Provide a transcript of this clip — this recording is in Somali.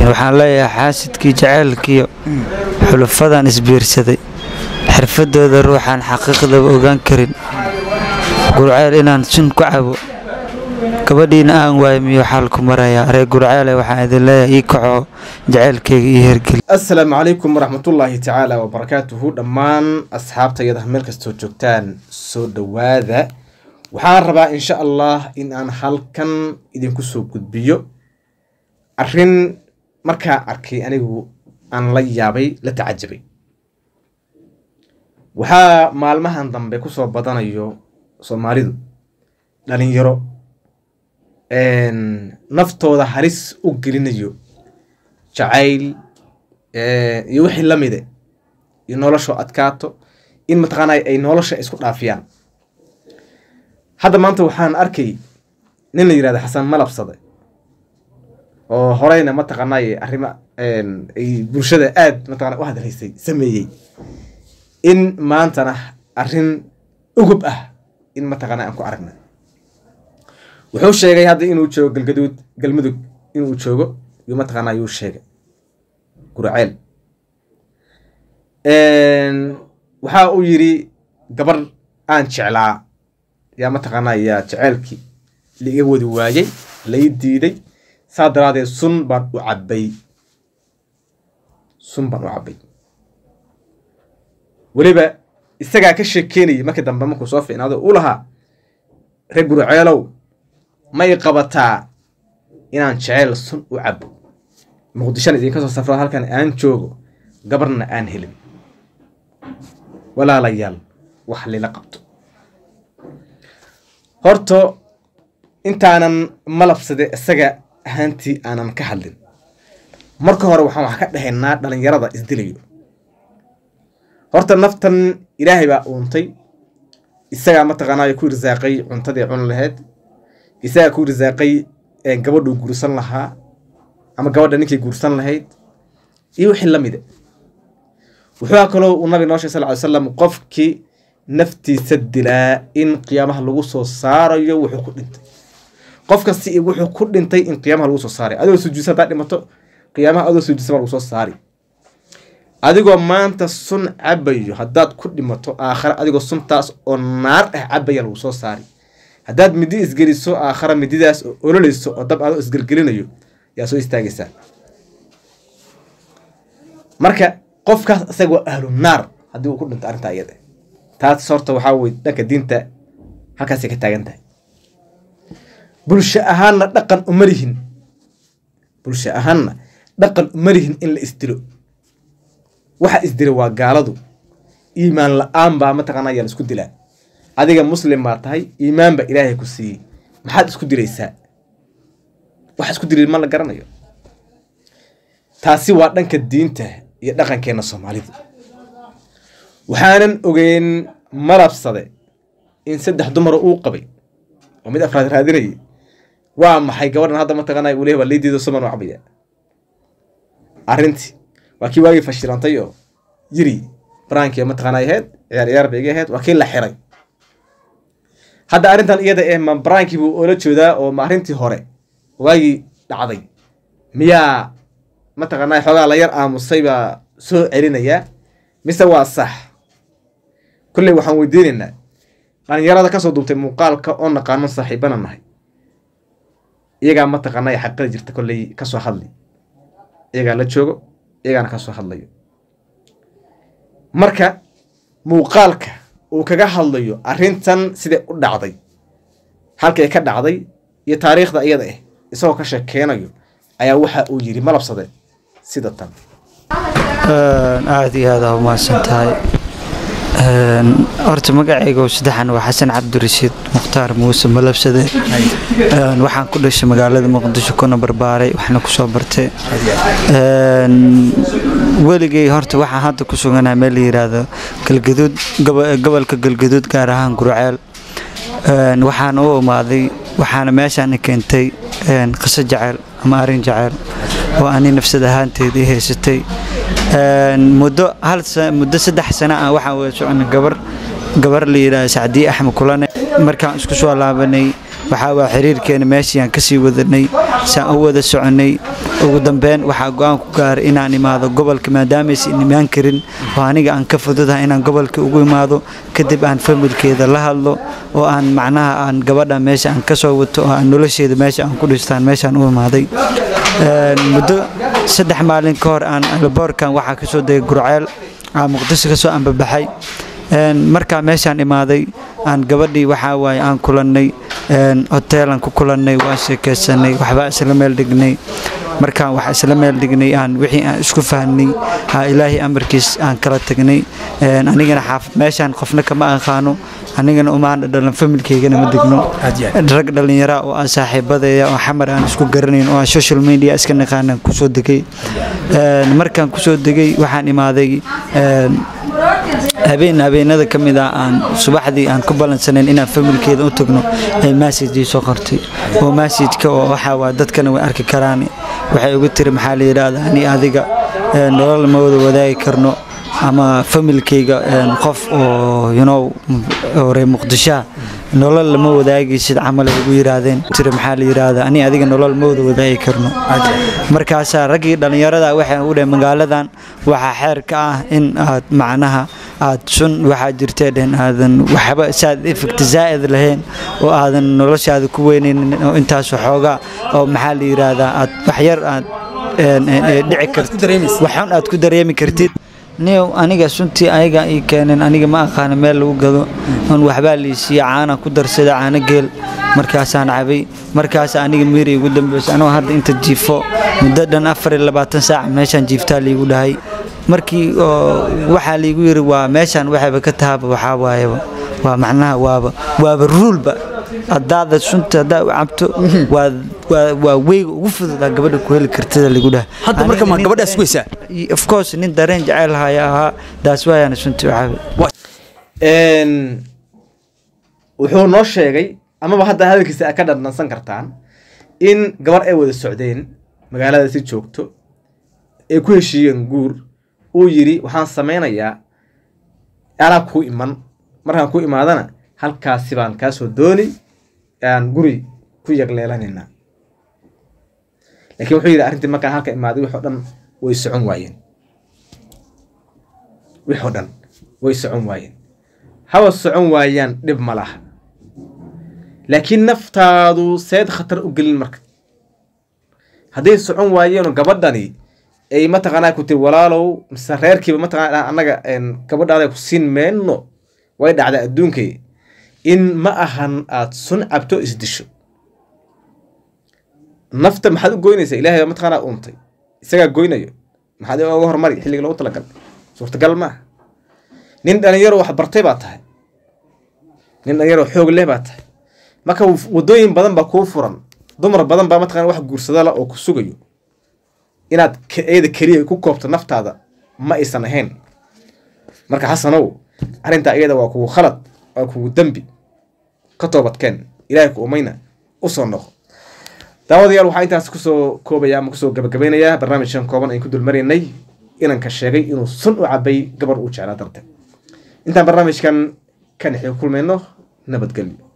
waxaan leeyahay xaasidkii jaceylkiiyo xulufadan isbiirsaday xirfadooda ruuxaan xaqiiqdaba ogaan karin gurceel inaan sun ku cabo gabadhiina aan waayo miyuu xaalku marayaa reer gurceele waxaan idin leeyahay ii kaco jaceylkeyga ii hergeli asalaamu calaykum waraxmatullaahi tacaala wabarakaatuhu dhammaan asxaabtayada meel kastoo joogtaan soo dhowaada waxaan rabaa insha allah in aan halkan idinku soo gudbiyo arrin markaa arkay anigu aan la yaabay la tacajabay waxaa maalmahan dambe kusoo badanayo soomaalidu dhalinyaro naftooda halis u gelinayo jacayl iyo wixii lamide iyo noloshoo adkaato in mataqaanay ay nolosha isku dhaafiyaan hadda maanta waxaan arkay nin la yirahda xasan malabsade oo horeyna mataqaanay arrimo ay bulshada aad mataqana u hadlaysay sameeyey in maantana arrin ugub ah in mataqaana aan ku aragna wuxuu sheegay hadda inuu joogo galgaduud galmudug inuu joogo yuu mataqaana yuu sheegay guraceel waxa uu yidhi gabar aan jeclaa yaa mataqaana yaa jeceelkii laiga wadi waayey lai diiday saa daraadeed sun baan u cabbay sun baan u cabbay weliba isagaa ka sheekeynayay markii dambe markuu soo fiicnaado u lahaa reer gurceelow may qabataa inaan jeceyl sun u cabo muqdishona idinka soo safro halkan aan joogo gabarna aan helin walaalayaal wax lila qabto horta intaanan malabsade isaga ahaantii aanan ka hadlin marka hore waxaan wax ka dhahaynaa dhalinyarada isdilayo horta naftan ilaahay baa uuntay isagaa mataqaanaayo ku irsaaqay cuntadii cun laheyd isagaa ku irsaaqay gabadhuu guursan lahaa ama gabadha ninkii guursan lahayd iyo wixii la mida wuxuu kaloo uu nabi noo sheg sal ly slam qofkii naftiisa dilaa in qiyaamaha lagu soo saarayo wuxuu ku dhintay qof kasti wuxuu ku dhintay in qiyaamaha lagu soo saaray adigoo sujuudsan haddaad dhimato qiyaamaha adoo sujuudsan baa lagu soo saari adigoo maanta sun cabayo haddaad ku dhimato aakhare adigoo suntaas oo naar ah cabaya lagu soo saari haddaad midi isgeliso aakhare mididaas oo ololeyso oo dab adoo isgelgelinayo yaa soo istaagaysaa marka qofkaas isaga waa ahlu naar haddii uu ku dhinto arrintaa iyada taas horta waxaa weye dhanka diinta halkaasay ka taagan tahay bulsho ahaanna dhaqan uma lihin bulsho ahaanna dhaqan uma lihin in la isdilo waxa isdila waa gaaladu iimaan la-aan baa mataqaana yaa la isku dilaa adiga muslim baa tahay iimaan baa ilaahay ku siiyey maxaad isku dilaysaa wax isku dilay ma la garanayo taasi waa dhanka diinta iyo dhaqankeena soomaalida waxaanan ogeyn malabsade in saddex dumara uu qabay oo mid afraad raadinayay waa maxay gabadhan hadda mataqaana uu leeyahay waa leydiida suman u cabaya arrintii waa kii waagii fashilantay oo yiri baraankii mataqaana ahayd ciyaar ciyaar bay iga ahayd waa kii la xiray hadda arrintan iyada eh ma baraankii buu oola jeedaa oo ma arrintii hore waagii dhacday miyaa mataqaana xoogaa la yar aamusay baa soo celinayaa mise waa sax kolley waxaan weydiinaynaa dhalinyarada kasoo duubtay muuqaalka oo naqaano saaxiibana nahay iyagaa mataqaana xaqada jirta kolley kasoo hadli iyagaa la joogo iyagaana kasoo hadlayo marka muuqaalka uu kaga hadlayo arrintan siday u dhacday halkay ka dhacday iyo taariikhda iyada ah isagoo ka sheekeynayo ayaa waxa uu yidhi malabsade sida tan aada iyo aada umahadsan tahay horta magacayga saddexan waa xasan cabdirashiid mukhtaar muuse malabsade waxaan ku dhashay magaalada muqdisho kuna barbaaray waxna kusoo bartay weligay horta waxaan hadda ku suganahay meel la yiraahdo galgaduud gobolka galgaduud gaar ahaan gurceel waxaana u imaaday waxaana meeshaan keentay qiso jaceyl ama arrin jaceyl oo ani nafsad ahaanteeda i haysatay muddo hal muddo saddex sano ah waxaan wada soconay gabar gabar la yidhaahdo sacdiye axmed kulane markaan isku soo laabanay waxaa waa xiriirkeena meeshii aan kasii wadanay saan u wada soconay ugu dambeyn waxaa go-aan ku gaaray inaan imaado gobolka maadaamaysan imaan karin oo aniga aan ka fududahay inaan gobolka ugu imaado kadib aan familkeeda la hadlo oo aan macnaha aan gabadha meesha aan kasoo wato oo aan nolosheeda meesha aan ku dhistaan meeshaan u imaaday muddo saddex maalin ka hor aan alaboorkan waxaa kasoo degay gurceel aan muqdisho kasoo ambabaxay markaa meeshaan imaaday aan gabadhii waxaa waaye aan kulannay hoteelaan ku kulannay waan sheekaysanay waxbaa isla meel dhignay markaan wax isla meel dhignay aan wixii aan isku fahnay ha ilaahay amarkiis aan kala tagnay anigana xaafad meeshaan qofna kama aqaano anigana umaan dhalan familkeygana ma degno rag dhallinyara oo aan saaxiibadeeya oo xamar aan isku garanayn oo aan social media iska naqaanaan kusoo degay markaan kusoo degay waxaan imaaday habeen habeenada ka mid ah aan subaxdii aan ku ballansanayn inaan familkeeda u tagno ay massajii soo qortay oo massajka oo waxaa waa dadkana way arki karaan waxay ugu tiri maxaa la yidhaahdaa ani adiga nolol ma wada wadaagi karno ama familkayga qof oo you know hore muqdishoa nolol lama wadaagaysid camal ay ugu yiraahdeen tiri maxaa la yiraahdaa ani adiga nolol ma wada wadaagi karno markaasaa raggii dhallinyarada waxay u dhaheen magaaladan waxaa xeer ka ah in aad macnaha aad sun waxaa jirtee dhehen aadan waxba saad effect zaa'id lahayn oo aadan noloshaada ku weynaynin oo intaas waxoogaa oo maxaa la yiraahdaa aad waxyar aad dhici kartid waxun aad ku dareemi kartid niyow aniga suntii ayaga ii keeneen aniga ma aqaana meel lagu gado on waxbaa liisiiya caana ku darsada caano geel markaasaan cabay markaas aniga miiri igu dambeysay anoo hadda inta jiifo muddo dhan afar iyo labaatan saac meeshaan jiiftaa liigu dhahay markii waxaa liigu yiri waa meeshaan waxayba ka tahaba waxaa waayaba waa macnaha waaba waaba ruulba hadaada sunta hadaa u cabto waa waa weyga ugu fududaa gabadha ku heli kartada lagu dhaha hadda marka ma gabadhaas weysaa of course nin dareen jecel haya ahaa daas waayana sunta u cabay wuxuu noo sheegay amaba hadda hadalkiisa aad ka dhandhansan kartaan in gabar ay wada socdeen magaalada si joogto ay ku heshiiyeen guur uu yidhi waxaan samaynayaa anaa kuu iman markaan ku imaadana halkaasi baan kaasoo dooni aan guri ku yagleelanaynaa laakiin wuxuu yidhi arrintii markaan halka imaaday wixoo dhan way socon waayeen wixoo dhan way socon waayeen haba socon waayaan dhib ma laha laakiin naftaadu seed khatar u gelin marka hadday socon waayeenoo gabadhani ay mataqaanaa ku tiri walaalow mise reerkiiba mataqana annaga gabadhaada ku siin meenno way dhacdaa adduunkay in ma ahan aad sun cabto isdisho nafta maxaad u goynaysaa ilahay baa mataqaanaa uuntay isagaa goynayo maxaad oga hormari xilliga loogu talagal suurtagal maaha nin dhalinyaro wax bartay baa tahay nin dhalinyaro xoog leh baa tahay marka waddooyin badan baa kuu furan dumar badan baa mataqana wax guursadala oo ku sugayo inaad eeda keliya ku koobto naftaada ma aysan ahayn marka xasanow arrintaa iyada waa kugu khalad waa kugu dembi ka toobadkeen ilaahay ku umayna usoo noqo daawadayaal waxaa intaas kusoo koobaya ama kusoo gabagabeynayaa barnaamijkan kooban ayn ku dulmaraynay inanka sheegay inuu sun u cabay gabar uu jeclaa darteed intaan barnaamijkan ka nexi kulmayno nabadgelyo